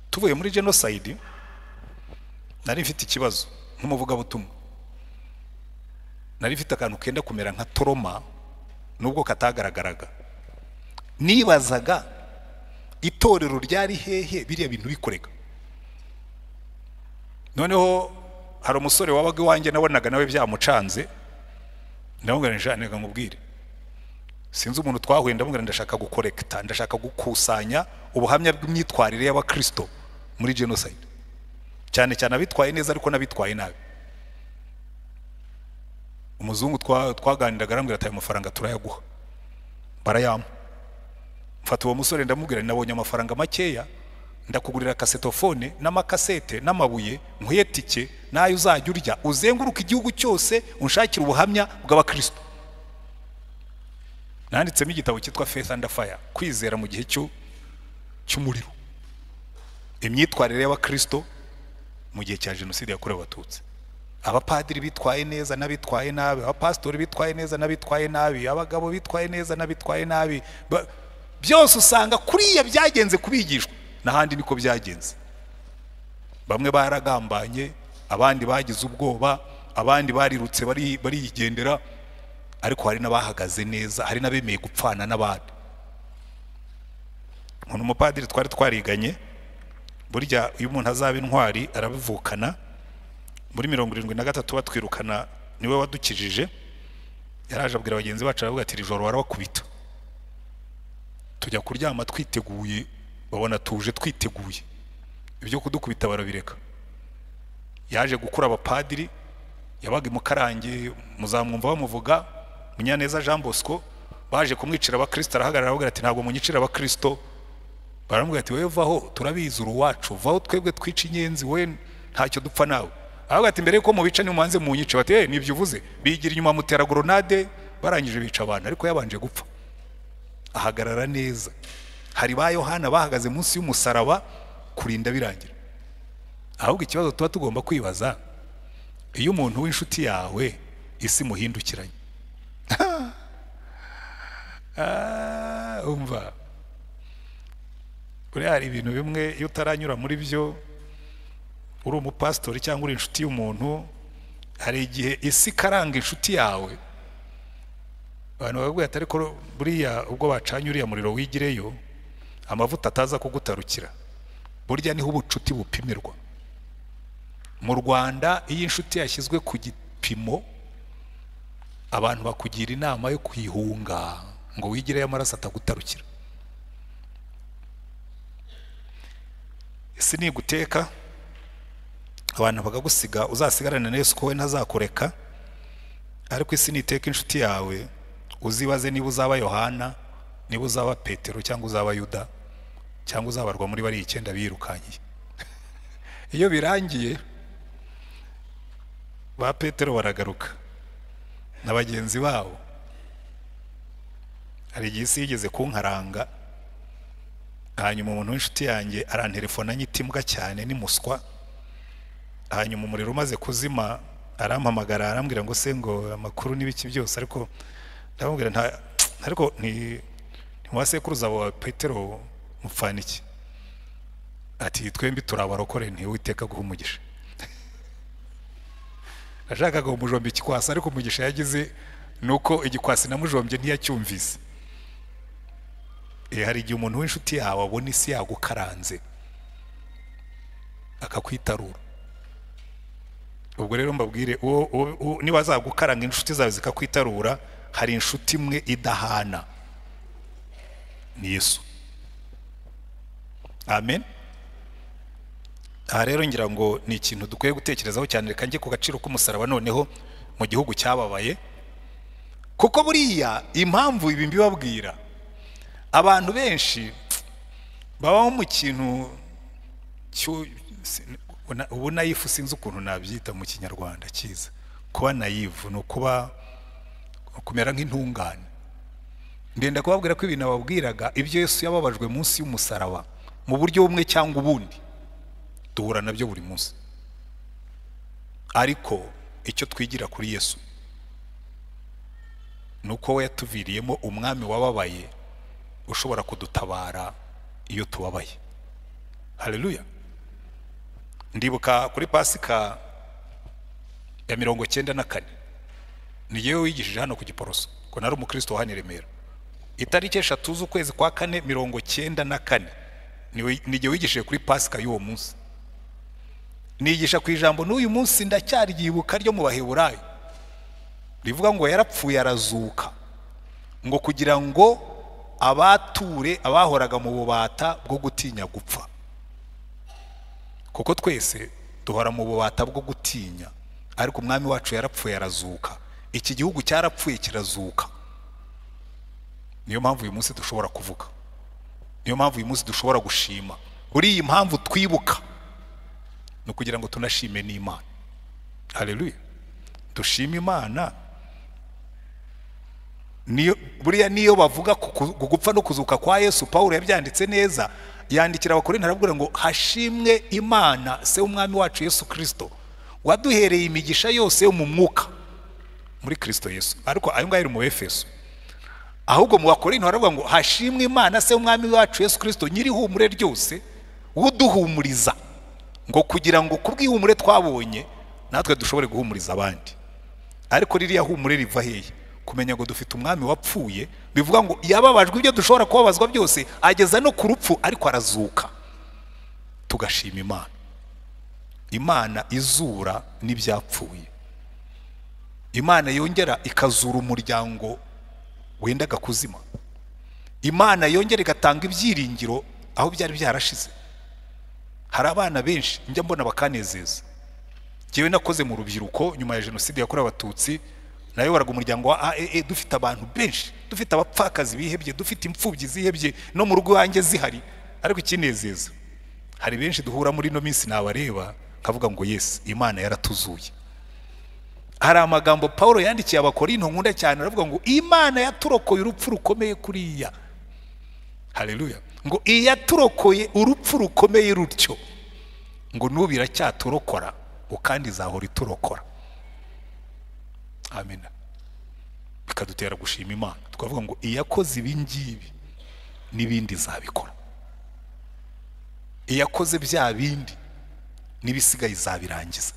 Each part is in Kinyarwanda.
tuvuye muri jenoside nari mfite ikibazo nk'umuvugabutumwa nari mfite akantu kenda kumera nka toroma nubwo katagaragaraga nibazaga itorero ryari hehe biriya bintu bikorega noneho hari umusore wabaga iwanjye nabonaga nawe byamucanze ndamubwira njane nkamubwire sinzi umuntu twahuye ndamubwira ndashaka gukorekita ndashaka gukusanya ubuhamya bw'imyitwarire y'abakirisito muri jenoside cyane cyane abitwaye neza ariko n'abitwaye nabi umuzungu twaganiraga arambwira ati ayo mafaranga turayaguha barayampa mfata uwo musore ndamubwira nabonye amafaranga makeya ndakugurira kasetofone n'amakasete n'amabuye nkuye tike n'ayo uzajya urya uzenguruka igihugu cyose unshakira ubuhamya bw'abakirisito nanditsemo igitabo cyitwa faith and fire kwizera mu gihe cy'umuriro imyitwarire y'abakirisito mu gihe cya jenoside yakorewe abatutsi abapadiri bitwaye neza n'abitwaye nabi abapasitori bitwaye neza n'abitwaye nabi abagabo bitwaye neza n'abitwaye nabi byose usanga kuriya byagenze kubigishwa n'ahandi niko byagenze bamwe baragambanye abandi bagize ubwoba abandi barirutse barigendera ariko hari n'abahagaze neza hari n'abemeye gupfana n'abandi umuntu umupadiri twari twariganye burya iyo umuntu azaba intwari arabivukana muri mirongo irindwi na gatatu batwirukana niwe wadukijije yaraje abwira bagenzi bacu aravuga ati ijoro warabakubita tujya kuryama twiteguye babona tuje twiteguye ibyo kudukubita barabireka yaje gukura abapadiri yabaga i mukarange muzamwumva bamuvuga munyaneza jean bosco baje kumwicira abakirisito arahagarara aravuga ati ntabwo munyicira abakirisito baramubwira ati wowe vaho turabizi uruwacu vaho twebwe twica inyenzi we ntacyo dupfa nawe aravuga ati mbere yuko mubica niyo mubanze munyice bati eh nibyo uvuze bigira inyuma mutera goronade barangije bica abantu ariko yabanje gupfa ahagarara neza hari ba yohana bahagaze munsi y'umusaraba kurinda birangira ahubwo ikibazo tuba tugomba kwibaza iyo umuntu w'inshuti yawe isi muhindukiranye umva buriya hari ibintu bimwe iyo utaranyura muri byo uri umupasitori cyangwa uri inshuti y'umuntu hari igihe isi ikaranga inshuti yawe abantu bavuga ati ariko buriya ubwo bacanye uriya muriro wigireyo amavuta ataza kugutarukira burya niho ubucuti bupimirwa mu rwanda iyo inshuti yashyizwe ku gipimo abantu bakugira inama yo kuyihunga ngo wigireyo amaraso atagutarukira isi niguteka abantu bakagusiga uzasigarane na yesu ko we ntazakureka ariko isi niteka inshuti yawe uzibaze niba uzaba yohana niba uzaba petero cyangwa uzaba yuda cyangwa uzabarwa muri bariya icyenda birukankiye iyo birangiye ba petero baragaruka na bagenzi babo hari igihe isi yigeze kunkaranga hanyuma umuntu w'inshuti yanjye aranterefona nyitimbwa cyane ni muswa hanyuma umuriro umaze kuzima arampamagara arambwira ngo se ngo amakuru n'ibiki byose ariko ndamubwira nta ariko ni ntiwasekuruza wa petero mupfana iki ati twembi turabarokore ntiwiteka guha umugisha nashakaga umujombye ikikwasi ariko umugisha yagize ni uko igikwasi namujombye ntiyacyumvise hari igihe umuntu w'inshuti yawe abona isi yagukaranze akakwitarura ubwo rero mbabwire niba zagukaranga inshuti zawe zikakwitarura hari inshuti imwe idahana ni yesu amen aha rero ngira ngo ni ikintu dukwiye gutekerezaho cyane reka njye ku gaciro k'umusaraba noneho mu gihugu cyababaye kuko buriya impamvu ibi mbibabwira abantu benshi babaho mu kintu ubu nayifu sinzi ukuntu nabyita mu kinyarwanda cyiza kuba nayivu ni ukuba kumera nk'intungane ndenda kubabwira ko ibintu ababwiraga ibyo Yesu yababajwe munsi y'umusaraba mu buryo bumwe cyangwa ubundi duhura nabyo buri munsi ariko icyo twigira kuri yesu ni uko we yatuviriyemo umwami wababaye ushobora kudutabara iyo tubabaye hareruya ndibuka kuri pasika ya mirongo cyenda na kane ni yewe wigishije hano ku giporoso ngo nari umukristo wa hano i remera itariki eshatu z'ukwezi kwa kane mirongo cyenda na kane nige wigishije kuri pasika y'uwo munsi nigisha ku ijambo n'uyu munsi ndacyary'ibuka ryo mu baheburayo rivuga ngo yarapfuye arazuka ngo kugira ngo abature abahoraga mu bubata bwo gutinya gupfa kuko twese duhora mu bubata bwo gutinya ariko umwami wacu yarapfuye arazuka iki gihugu cyarapfuye kirazuka niyo mpamvu uyu munsi dushobora kuvuga niyo mpamvu uyu munsi dushobora gushima kuri iyi mpamvu twibuka ni ukugira ngo tunashime n'imana hareruye dushime imana buriya niyo bavuga ku gupfa no kuzuka kwa yesu paul yabyanditse neza yandikira abakorinti arabwira ngo hashimwe imana se w'umwami wacu yesu kirisito waduhereye imigisha yose yo mu mwuka muri kirisito yesu ariko ayo ngayo ari mu efeso ahubwo mu bakorinti baravuga ngo hashimwe imana se w'umwami wacu yesu kirisito nyir'ihumure ryose uduhumuriza ngo kugira ngo ku bw'ihumure twabonye natwe dushobore guhumuriza abandi ariko ririya humure riva hehe kumenya ngo dufite umwami wapfuye bivuga ngo yababajwe ibyo dushobora kubabazwa byose ageza no ku rupfu ariko arazuka tugashima imana imana izura n'ibyapfuye imana yongera ikazura umuryango wendaga kuzima imana yongera igatanga ibyiringiro aho byari byarashize hari abana benshi njya mbona bakanezeza ngewe nakoze mu rubyiruko nyuma ya jenoside yakorewe abatutsi nayoboraga umuryango wa aee dufite abantu benshi dufite abapfakazi bihebye dufite imfubyi zihebye no mu rugo iwanjye zihari ariko ikinezeza hari benshi duhura muri ino minsi nabareba nkavuga ngo yesi imana yaratuzuye hari amagambo paul yandikiye abakorinto nkunda cyane aravuga ngo imana yaturokoye urupfu rukomeye kuriya hareruya ngo iyaturokoye urupfu rukomeye rutyo ngo n'ubu iracyaturokora kandi izahora iturokora amena bikadutera gushima imana twavuga ngo iyakoze ibi ngibi n'ibindi izabikora iyakoze bya bindi n'ibisigaye izabirangiza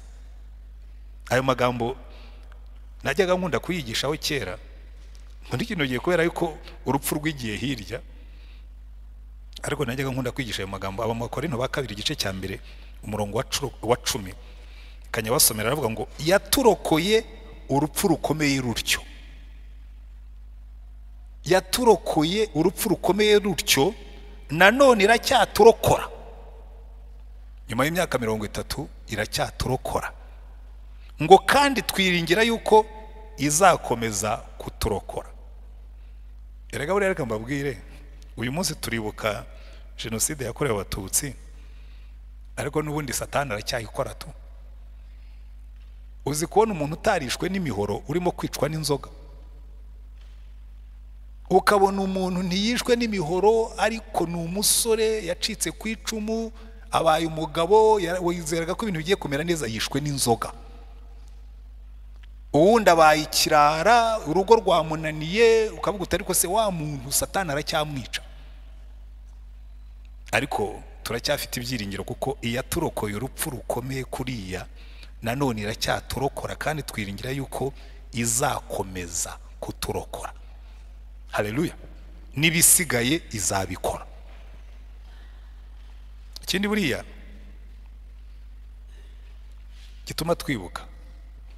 ayo magambo najyaga nkunda kuyigishaho kera muri kino gihe kubera yuko urupfu rw'igihe hirya ariko najyaga nkunda kwigisha ayo magambo aba makorino ba kabiri igice cya mbere umurongo wa cumi kanyabasomera aravuga ngo yaturokoye urupfu rukomeye rutyo yaturokoye urupfu rukomeye rutyo nanone iracyaturokora nyuma y'imyaka mirongo itatu iracyaturokora ngo kandi twiringira yuko izakomeza kuturokora erega buriya reka mbabwire uyu munsi turibuka jenoside yakorewe abatutsi ariko n'ubundi satani aracyayikora tu uzi kubona umuntu utarishwe n'imihoro urimo kwicwa n'inzoga ukabona umuntu ntiyishwe n'imihoro ariko ni umusore yacitse ku icumu abaye umugabo wizeraga ko ibintu bigiye kumera neza yishwe n'inzoga uwundi abaye ikirara urugo rwamunaniye ukavuga uti ariko se wa muntu satani aracyamwica ariko turacyafite ibyiringiro kuko iyaturokoye urupfu rukomeye kuriya nanone iracyaturokora kandi twiringira yuko izakomeza kuturokora hareruya n'ibisigaye izabikora ikindi buriya gituma twibuka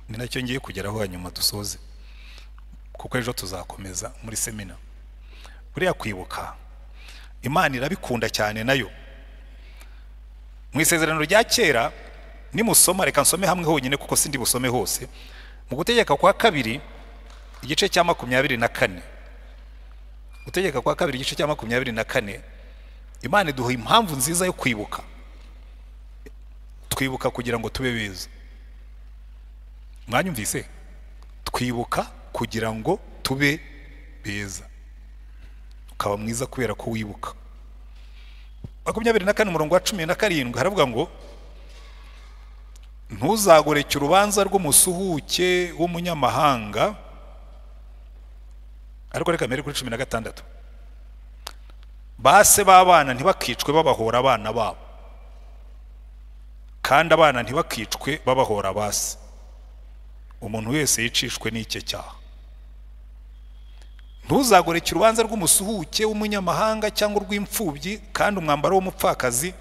ni nacyo ngiye kugeraho hanyuma dusoze kuko ejo tuzakomeza muri semina buriya kwibuka imana irabikunda cyane nayo mu isezerano rya kera nimusoma reka nsome hamwe honyine kuko sindi busome hose mu gutegeka kwa kabiri igice cya makumyabiri na kane gutegeka kwa kabiri igice cya makumyabiri na kane imana iduha impamvu nziza yo kwibuka twibuka kugira ngo tube beza mwanyumvise twibuka kugira ngo tube beza ukaba mwiza kubera ko wibuka makumyabiri na kane umurongo wa cumi na karindwi haravuga ngo ntuzagoreke urubanza rw'umusuhuke w'umunyamahanga ariko reka mbere kuri cumi na gatandatu base b'abana ntibakicwe babahora abana babo kandi abana ntibakicwe babahora basi umuntu wese yicishwe n'icyo cyaha ntuzagoreke urubanza rw'umusuhuke w'umunyamahanga cyangwa urw'imfubyi kandi umwambaro w'umupfakazi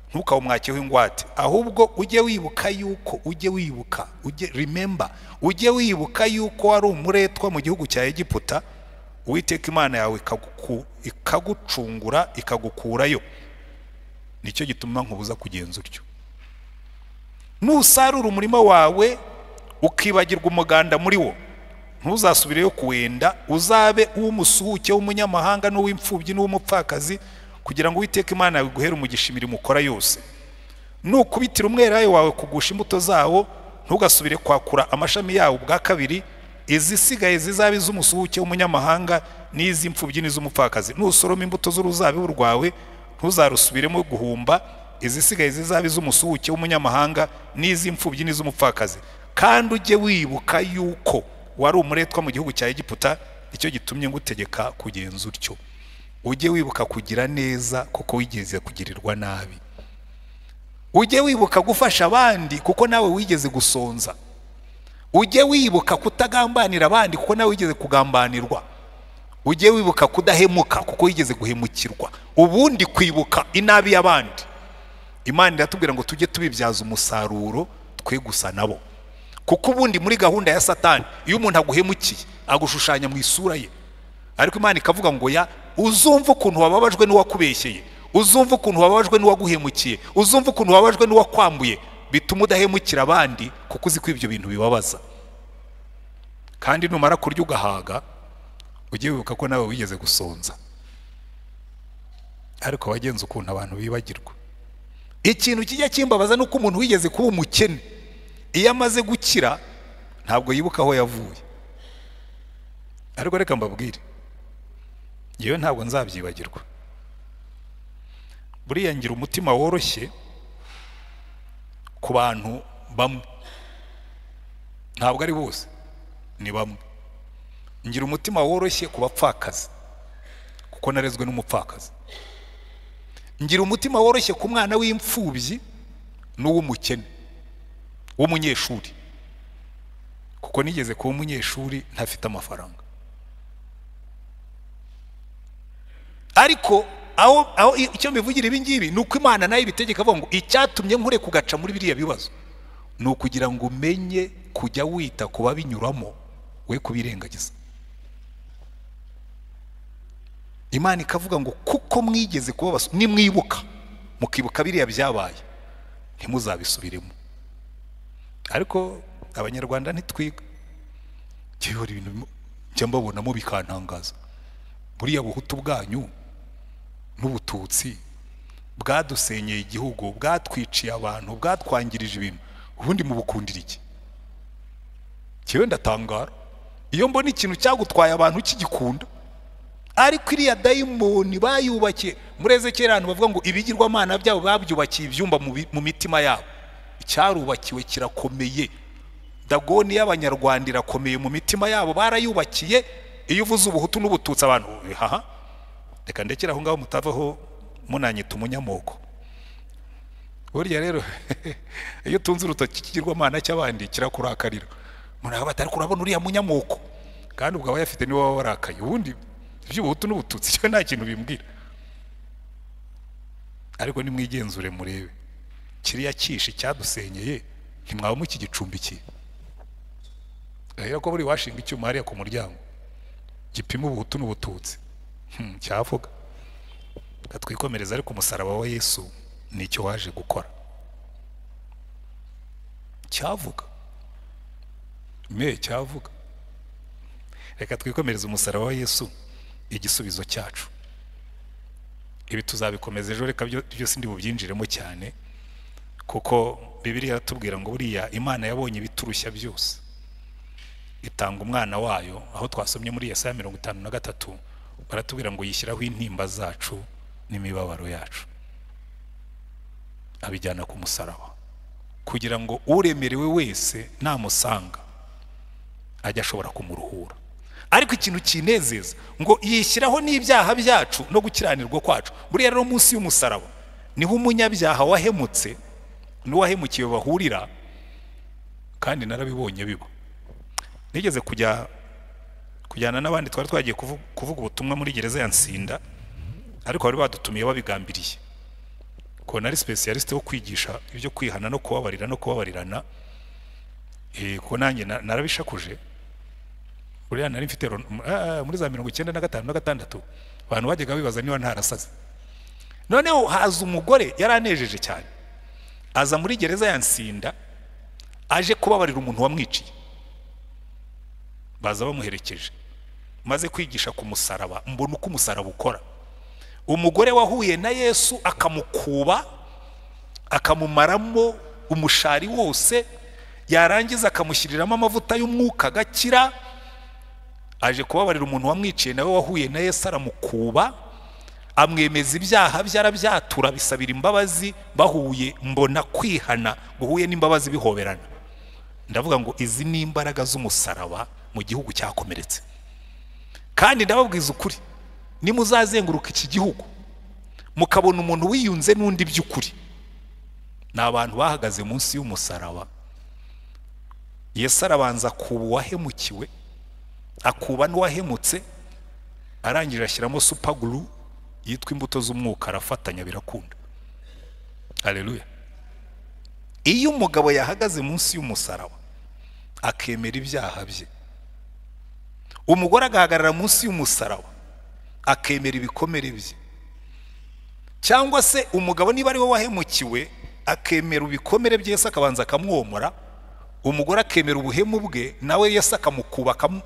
ntukawumwakeho ingwate ahubwo ujye wibuka yuko ujye wibuka ujye remember ujye wibuka yuko wari umuretwa mu gihugu cya egiputa uwiteka imana yawe ikaguku- ikagucungura ikagukurayo nicyo gituma nkubuza kugenza utyo nusarura umurima wawe ukibagirwa umuganda muri wo ntuzasubireyo kuwenda uzabe uw'umusuhuke w'umunyamahanga n'uw'imfubyi n'uw'umupfakazi kugira ngo uwiteke imana yawe iguhere umugisha imirimo ukora yose nukubitira umwelayo wawe kugusha imbuto zawo ntugasubire kwakura amashami yawo ubwa kabiri izisigaye zizabe iz'umusuhuke w'umunyamahanga n'iz'imfubyi n'iz'umupfakazi nusoroma imbuto z'uruzabibu rwawe ntuzarusubiremo guhumba izisigaye zizabe iz'umusuhuke w'umunyamahanga n'iz'imfubyi n'iz'umupfakazi kandi ujye wibuka yuko wari umuretwa mu gihugu cya egiputa nicyo gitumye ngutegeka kugenza utyo ujye wibuka kugira neza kuko wigeze kugirirwa nabi ujye wibuka gufasha abandi kuko nawe wigeze gusonza ujye wibuka kutagambanira abandi kuko nawe wigeze kugambanirwa ujye wibuka kudahemuka kuko wigeze guhemukirwa ubundi kwibuka inabi y'abandi imana iratubwira ngo tujye tubibyaza umusaruro twe gusa nabo kuko ubundi muri gahunda ya satani iyo umuntu aguhemukiye agushushanya mu isura ye ariko imana ikavuga ngo ya uzumve ukuntu wababajwe n'uwakubeshyeye uzumve ukuntu wababajwe n'uwaguhemukiye uzumve ukuntu wababajwe n'uwakwambuye bituma udahemukira abandi kuko uzi ko ibyo bintu bibabaza kandi numara kurya ugahaga ujye wibuka ko nawe wigeze gusonza ariko wagenze ukuntu abantu bibagirwa ikintu kijya kimbabaza ni uko umuntu wigeze kuba umukene iyo amaze gukira ntabwo yibuka aho yavuye ariko reka mbabwire yewe ntabwo nzabyibagirwa buriya ngira umutima woroshye ku bantu bamwe ntabwo ari bose ni bamwe ngira umutima woroshye ku bapfakazi kuko narezwe n'umupfakazi ngira umutima woroshye ku mwana w'imfubyi n'uw'umukene w'umunyeshuri kuko nigeze kuba umunyeshuri ntafite amafaranga ariko aho aho icyo mbivugira ibi ngibi ni uko imana nayo ibitegeka avuga ngo icyatumye nkure kugaca muri biriya bibazo ni ukugira ngo umenye kujya wita ku babinyuramo we kubirengagiza imana ikavuga ngo kuko mwigeze kuba basu nimwibuka mukibuka biriya byabaye ntimuzabisubiremo ariko abanyarwanda ntitwiga kibura ibintu bimo- njya mbabonamo bikantangaza buriya buhutu bwanyu n'ubututsi bwadusenyeye igihugu bwatwiciye abantu bwatwangirije ibintu ubundi mubukundira iki kiwe ndatangara iyo mbona ikintu cyagutwaye abantu kigikunda ariko iriya dayimoni bayubakiye muri ezekeri ahantu bavuga ngo ibigirwamana byabo babyubakiye ibyumba mu bi- mu mitima yabo icyarubakiwe kirakomeye dagoni y'abanyarwanda irakomeye mu mitima yabo barayubakiye iyo uvuze ubuhutu n'ubututsi abantu haha reka ndekere aho ngaho mutavaho munanyita umunyamoko burya rero iyo utunze urutoki ikigirwamana cy'abandi kirakurakarira muraba batari kurabona uriya munyamoko kandi ubwo abayafite niwe baba warakaye ubundi iby'ubuhutu n'ubututsi cyo nta kintu bimbwira ariko nimwigenzure murebe kiriya cyishi cyadusenyeye ntimwaba mukigicumbikiye rero ko buri washinga icyuma hariya ku muryango gipima ubuhutu n'ubututsi Hmm, cyavuga katwikomereza ariko umusaraba wa yesu nicyo waje gukora cyavuga me cyavuga reka twikomereze umusaraba wa yesu igisubizo cyacu ibi tuzabikomeza ejo reka byo- byose ndi bubyinjiremo cyane kuko bibiliya iratubwira ngo buriya imana yabonye ibiturushya byose itanga umwana wayo aho twasomye muri yesaya mirongo itanu na gatatu baratubwira ngo yishyiraho intimba zacu n'imibabaro yacu abijyana ku musaraba kugira ngo uremerewe wese namusanga ajya ashobora kumuruhura ariko ikintu kinezeza ngo yishyiraho n'ibyaha byacu no gukiranirwa kwacu buriya rero munsi y'umusaraba niho umunyabyaha wahemutse n'uwahemukiwe bahurira kandi narabibonye biba nigeze kujya kujyana n'abandi twari twagiye kuvu- kuvuga ubutumwa muri gereza ya nsinda ariko bari badutumiye babigambiriye ko nari specialist wo kwigisha ibyo kwihana no kubabarira no kubabarirana eh ko nanjye na- narabishakuje buriya nari mfite ron- m- ah, muri za mirongo icyenda na gatanu na gatandatu abantu bajyaga bibaza niba ntarasaze noneho haza umugore yari anejeje cyane aza muri gereza ya nsinda aje kubabarira umuntu wamwiciye baza bamuherekeje maze kwigisha ku musaraba mbona uko umusaraba ukora umugore wahuye na yesu akamukuba akamumaramo umushari wose yarangiza akamushyiriramo amavuta y'umwuka agakira aje kubabarira umuntu wamwiciye nawe wahuye na yesu aramukuba amwemeza ibyaha bye arabyatura bisabira imbabazi bahuye mbona kwihana guhuye n'imbabazi bihoberana ndavuga ngo izi ni imbaraga z'umusaraba mu gihugu cyakomeretse kandi ndababwiza ukuri nimuzazenguruka iki gihugu mukabona umuntu wiyunze n'undi by'ukuri ni abantu bahagaze munsi y'umusaraba yesu arabanza akuba uwahemukiwe akuba n'uwahemutse arangije ashyiramo supaguru yitwa imbuto z'umwuka arafatanya birakunda hareruya iyo umugabo yahagaze munsi y'umusaraba akemera ibyaha bye umugore agahagarara munsi y'umusaraba akemera ibikomere bye cyangwa se umugabo niba ari we wahemukiwe akemera ibikomere bye Yesu akabanza akamwomora umugore akemera ubuhemu bwe nawe Yesu akamukuba akamu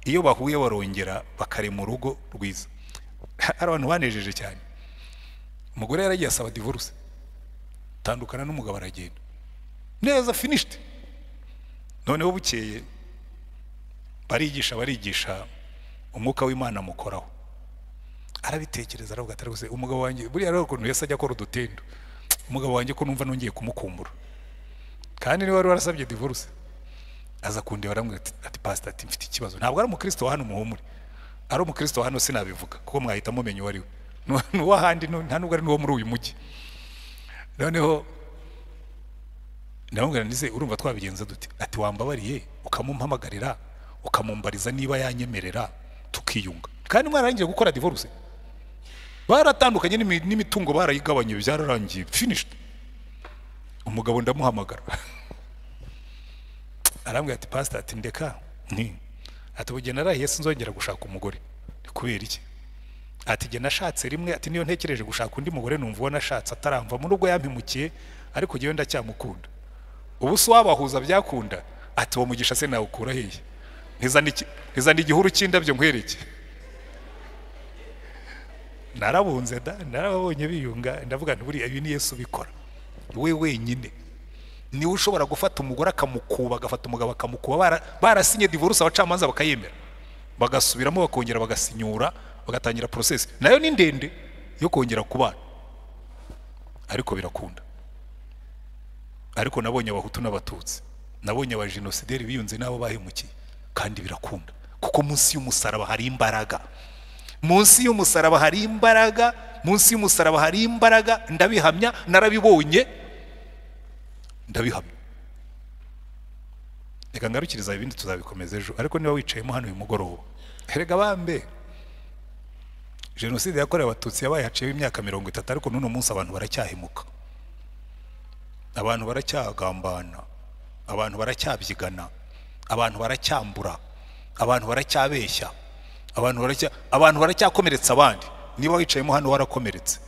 iyo bahuye barongera bakarema urugo rwiza hari abantu banejeje cyane umugore yaragiye asaba divorce tandukana n'umugabo aragenda neza finished noneho bukeye barigisha barigisha umwuka w'imana amukoraho arabitekereza aravuga ati rwose umugabo wanjye buriya rero ukuntu yesi ajya akora udutendo umugabo wanjye ko numva nongeye kumukumbura kandi niwe wari warasabye divorce aza kundeba aramubwira ati ati pastor ati mfite ikibazo ntabwo ari umukristo wa hano muhumure ari umukristo wa hano sinabivuga kuko mwahita mumenya uwo ari we Ni- ni uw'ahandi ni- nta nubwo ari n'uwo muri uyu mujyi noneho ndamubwira ndetse urumva twabigenza dute ati wambabariye ukamumpamagarira ukamumbariza niba yanyemerera tukiyunga kandi mwararangiye gukora divorce baratandukanye n'imi- n'imitungo barayigabanye byararangiye finished umugabo ndamuhamagara arambwira ati pastor ati ndeka nti ati ubugeni arahiye sinzongera gushaka umugore Ni kubera iki ati jye nashatse rimwe ati niyo ntekereje gushaka undi mugore numva uwo nashatse ataramva muri ubwo yampimukiye ariko jyewe ndacyamukunda ubu si wabahuza byakunda ati uwo mugisha se nawukura hehe Ntizana iki- ntizana igihuru cy'indabyo nkwereke narabunze da narababonye biyunga ndavuga nti buriya ibi ni yesu ubikora we wenyine niwe ushobora gufata umugore akamukuba agafata umugabo akamukuba bara- barasinye divorce abacamanza bakayemera bagasubiramo bakongera bagasinyura bagatangira process nayo ni ndende yo kongera kubana ariko birakunda ariko nabonye abahutu n'abatutsi nabonye abajenosideri biyunze n'abo bahemukiye kandi birakunda kuko munsi y'umusaraba hari imbaraga munsi y'umusaraba hari imbaraga munsi y'umusaraba hari imbaraga ndabihamya narabibonye ndabihamya reka ngarukiriza ibindi tuzabikomeza ejo ariko niba wicayemo hano uyu mugoroba erega bambe jenoside yakorewe abatutsi yabaye haciyeho imyaka mirongo itatu ariko n'uno munsi abantu baracyahemuka abantu baracyagambana abantu baracyabyigana abantu baracyambura abantu baracyabeshya abantu baracya abantu baracyakomeretsa abandi niba wicayemo hano warakomeretse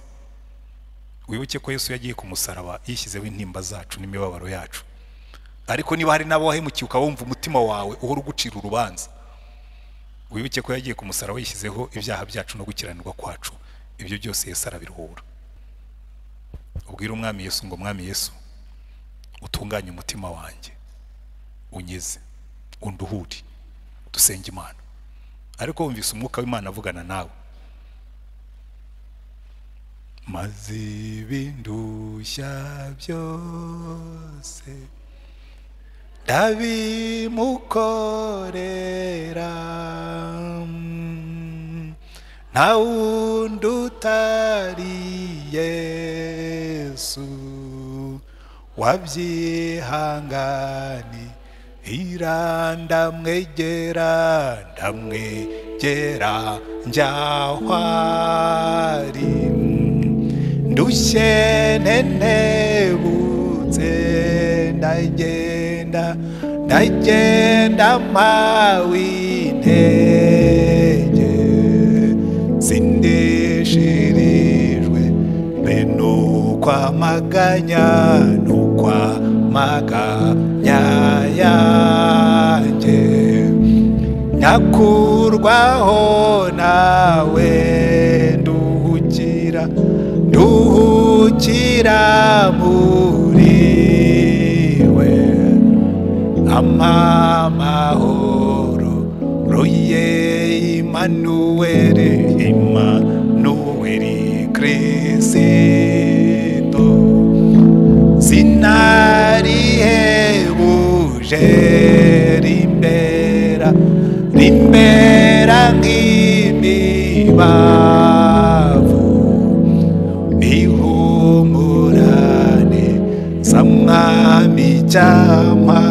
wibuke ko yesu yagiye ku musaraba yishyizeho intimba zacu n'imibabaro yacu ariko niba hari n'abo wahemukiye ukaba wumva umutima wawe uhora ugucira urubanza wibuke ko yagiye ku musaraba yishyizeho ibyaha byacu no gukiranirwa kwacu ibyo byose yesu arabiruhura ubwire umwami yesu ngo mwami yesu utunganye umutima wanjye unyeze unduhure dusenge imana ariko wumvise umwuka w'imana avugana nawe maze ibindushya byose ndabimukorera nta wundi utari yesu wabyihangane ira ndamwegera ndamwegera njyahwari ndushye nenebutse ndagenda ndagenda mpawe intege sindishirijwe mbe ni ukwamaganya ni ukwamaganya yanjye nyakurwaho nawe nduhukira nduhukira muri we amamahoro ruye imanuweli imanuweli kirisito sinarihebuje rimbera rimbera nk'imibavu ihumurane sa mwami cyama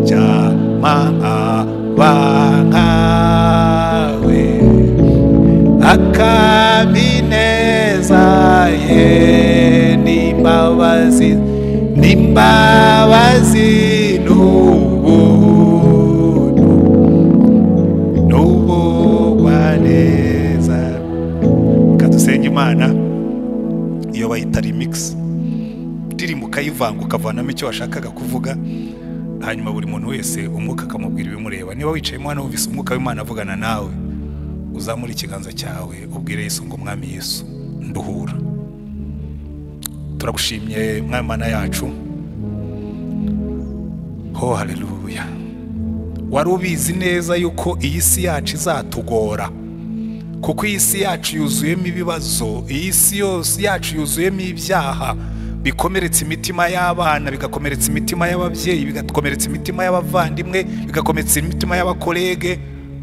cyama abankawe akamineza ye n'imbabazi n'imbabazi n'ubuntu n'ubugwaneza reka dusenge imana iyo bayita remix indirimbo ukayivanga ukavanamo icyo washakaga kuvuga hanyuma buri muntu wese umwuka akamubwira ibimureba niba wicayemo hano wumvise umwuka w'imana avugana nawe uzamure ikiganza cyawe ubwire Yesu ngo mwami Yesu nduhura turagushimye mwami mana yacu ho haleluya wari ubizi neza yuko iyi si yacu izatugora kuko iyi si yacu yuzuyemo ibibazo iyi si yose yacu yuzuyemo ibyaha bikomeretsa imitima y'abana bigakomeretsa imitima y'ababyeyi bigakomeretsa imitima y'abavandimwe bigakomeretsa imitima y'abakorege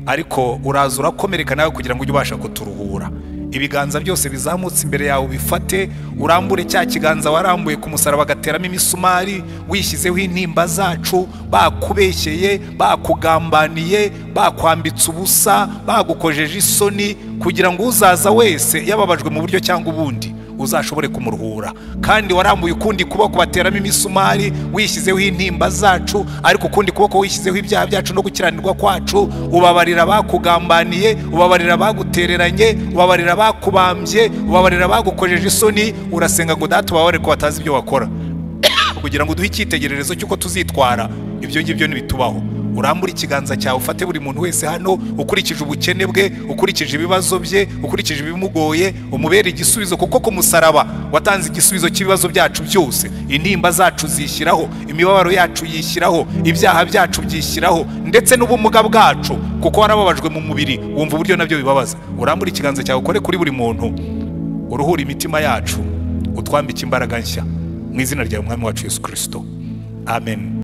ariko uraza urakomereka nawe kugira ngo ujye ubasha kuturuhura ibiganza byose bizamutse imbere yawe ubifate urambure cya kiganza warambuye ku musaraba bagateramo imisumari wishyizeho intimba zacu bakubeshyeye bakugambaniye bakwambitse ubusa bagukojeje isoni kugira ngo uzaza wese yababajwe mu buryo cyangwa ubundi uzashobore kumuruhura kandi warambuye ukundi kuboko bateramo imisumari wishyizeho intimba zacu ariko ukundi kuboko wishyizeho ibyaha byacu no gukiranirwa kwacu ubabarira bakugambaniye ubabarira bagutereranye ubabarira bakubambye ubabarira bagukojeje isoni urasenga ngo data ubabare ko batazi ibyo wakora kugira ngo uduhe icyitegererezo cy'uko tuzitwara ibyo ngibyo ntibitubaho urambure ikiganza cyawe ufate buri muntu wese hano ukurikije ubukene bwe ukurikije ibibazo bye ukurikije ibimugoye umubere igisubizo kuko ku musaraba watanze igisubizo cy'ibibazo byacu byose intimba zacu zishyiraho imibabaro yacu yishyiraho ibyaha byacu byishyiraho ndetse n'ubumuga bwacu kuko warababajwe mu mubiri wumva uburyo nabyo bibabaza urambure ikiganza cyawe ukore kuri buri muntu uruhura imitima yacu utwambike imbaraga nshya mu izina rya mwami wacu yesu kirisito amen